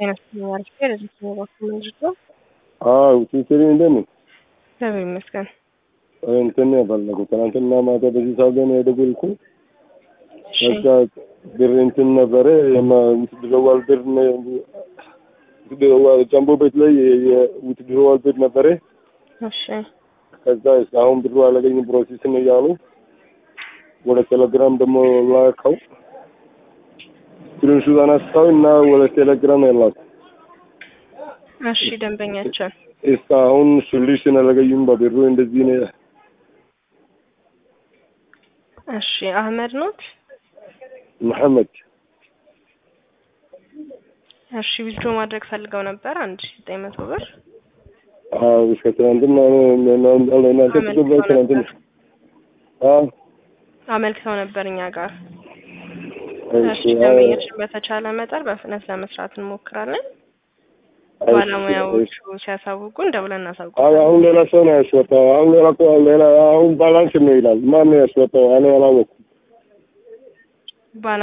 አይነት ያርስ ለዚህ ተባኩ ምንድን ነው? አዎ ሲስተር እንዴት ነው? እግዚአብሔር ይመስገን። እንትን ነው የፈለጉት ትናንትና ማታ በዚህ ሰዓት ነው የደወልኩ። እሺ ከዛ ብር እንትን ነበረ የውትድሮዋል ብር ጃምቦ ቤት ላይ የውትድሮዋል ብር ነበረ። እሺ ከዛ እስካሁን ብሩ አላገኝም ፕሮሴስ ነው እያሉ ወደ ቴሌግራም ደግሞ ላከው። ስክሪንሹት አነሳው እና ወደ ቴሌግራም ያላኩ እሺ ደንበኛችን እስካሁን ሶሉሽን አላገኙም። በብሩ እንደዚህ ነው። እሺ አህመድ ኖት? መሐመድ እሺ ዊዝድሮ ማድረግ ፈልገው ነበር አንድ ሺ ዘጠኝ መቶ ብር አዎ እስከ ትናንትና እናንተ ተቀበል ትናንትና አዎ አመልክተው ነበር እኛ ጋር። እሺ እሺ ደንበኛችን በተቻለ መጠን በፍጥነት ለመስራት እንሞክራለን። ባለሙያዎቹ ሲያሳውቁን ደውለን እናሳውቁ። አይ አሁን ሌላ ሰው ነው ያስወጣው። አሁን ሌላ እኮ ሌላ አሁን ባላንስ ነው ይላል። ማን ነው ያስወጣው? እኔ አላወኩም። ባለ